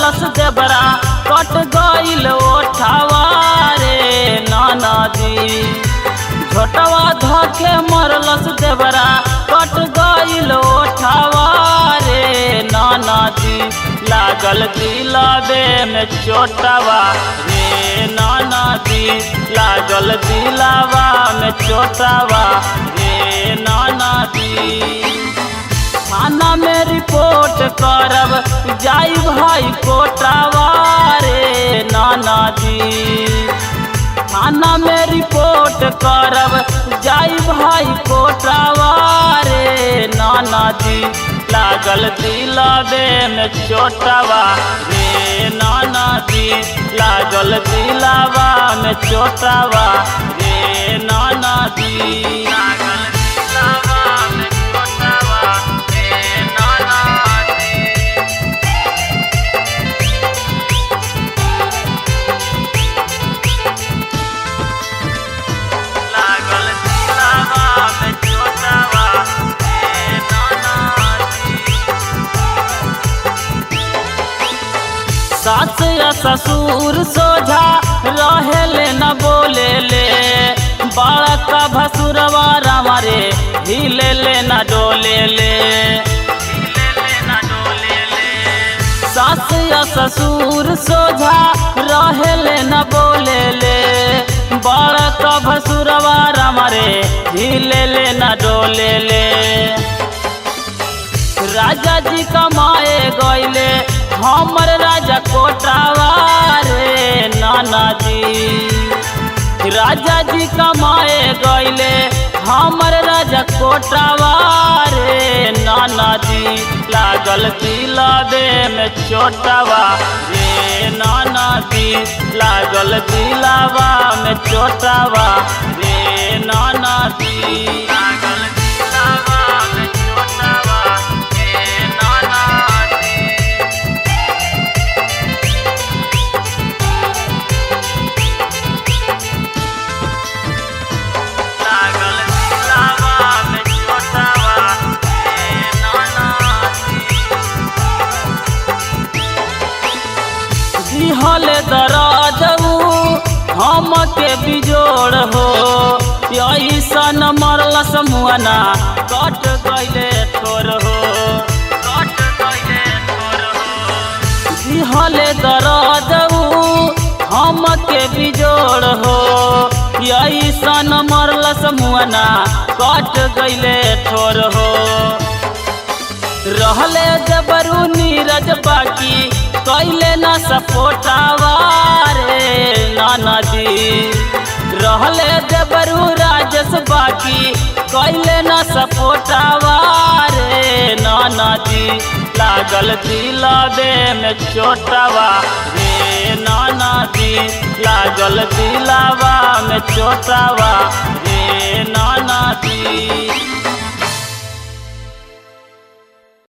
मरलस देबरा कट गईल ओठावा रे नाना जी छोटवा धके मरलस देबरा कट गईल ओठावा रे नाना जी लागल दिलाबे में चोटवा रे नाना जी लागल दिलावा में चोटवा रे नाना जी थाना में रिपोर्ट करब जाई भाई कोटावा रे नाना जी थाना में रिपोर्ट करब जाई भाई कोटावा रे नाना जी लागल दिलाबे में चोटावा रे नाना जी लागल दिलावा में चोटावा रे नाना जी लागल दिलावा में चोटावा रे नाना जी लागल दिलावा में चोटावा रे नाना जी सास या ससुर सोझा रहेले न बोले ले बड़ा का भसुरवा रामारे हिले ले न डोले ले सास या ससुर सोझा रहेले न बोले ले बड़ा का भसुरवा रामारे हिले ले न डोले ले राजा जी कमाए गईले हमर राजा कोटावा रे नाना जी राजा जी कमाए गईले हमर राजा कोटावा रे नाना जी लागल दिलाबे में चोटावा रे नाना जी लागल दिलावा में चोटावा रे नाना जी लागल दिलावा में चोटावा रे नाना जी लागल दिलावा में चोटावा रे नाना जी दिहल दराजऊ हम के बिजोड़ हो ऐसन मरलस मुअना कट गईले तोर हो कट गईले तोर हो दिहल दराजऊ हम के बिजोड़ हो ऐसन मरलस मुअना कट गईले ठोर हो रहले जबरू नीरज बाकी कैले न सपोटावा रे नाना जी रहले जबरू राजस बाकी कैले न सपोटावा रे नाना जी लागल दिलाबे में चोटावा रे नाना जी लागल दिलावा में चोटावा रे नाना जी